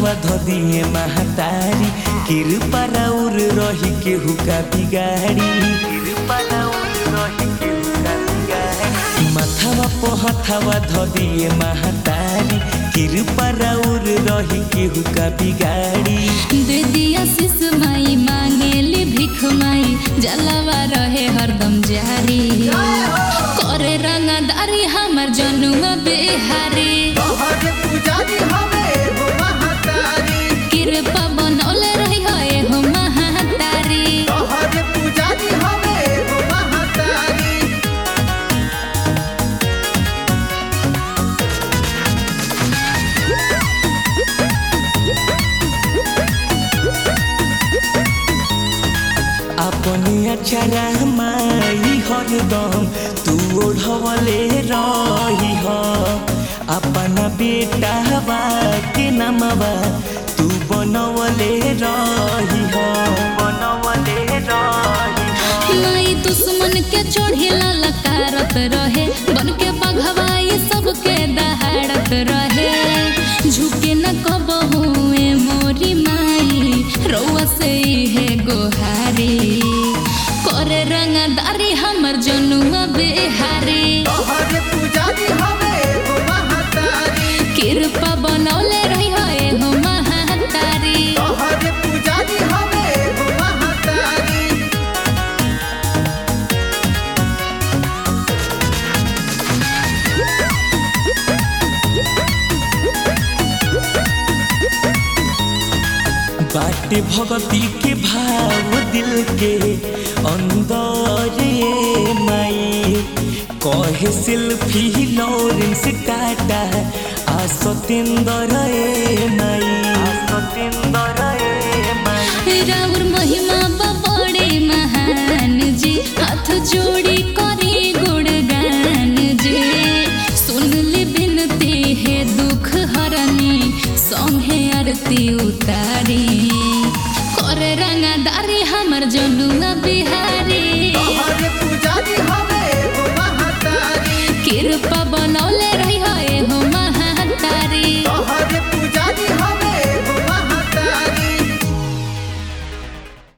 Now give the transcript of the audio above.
पहथवा धदिए महतारी कृपा राउर रही केहू का बिगाड़ी कृपा राउर रही केहू का बिगाड़ी माथवा पहथवा धदिए महतारी कृपा राउर रही केहू का बिगाड़ी दे दिया शिश माई मांगेली भिख माई जलवा रहे हरदम जारी करे रंगदारी हमर जनुआ बेहारी तोहरे पुजारी हवे हो महतारी कृपा बनौले रही है हो महातारी तोहरे पुजारी हवे हो महतारी अपनी अक्षरा माई हरदम तू ओढ़वले रही हो अपना बेटा के नमवा तू बनवले रही हो बनवले रही हो माई दुश्मन के चढ़ेला लकारत रहे बन के बघवाई सबके दहाड़त रहे झुके न कबहू ए मोरी माई रउआ से है गोहारी करे रंगदारी हमर जनुआ बेहारी तोहरे पुजारी हवे हो महतारी कृपा बनौले रही है हो महातारी तोहरे पुजारी हवे हो महतारी बाटे भगती के भाव दिल के अंदर ये माई कहे सिल्फी लॉरेंस टाटा आ सतेंद्र ए माई आ सतेंद्र ए माई राउर महिमा बड़े महान जी हाथ जोड़ी करे गुणगान जी सुन ली बिनती है दुख हरनी संगे आरती उतारी करे रंगदारी हमर जनुआ बिहारी तोहरे पुजारी हवे हो महतारी कृपा बनौ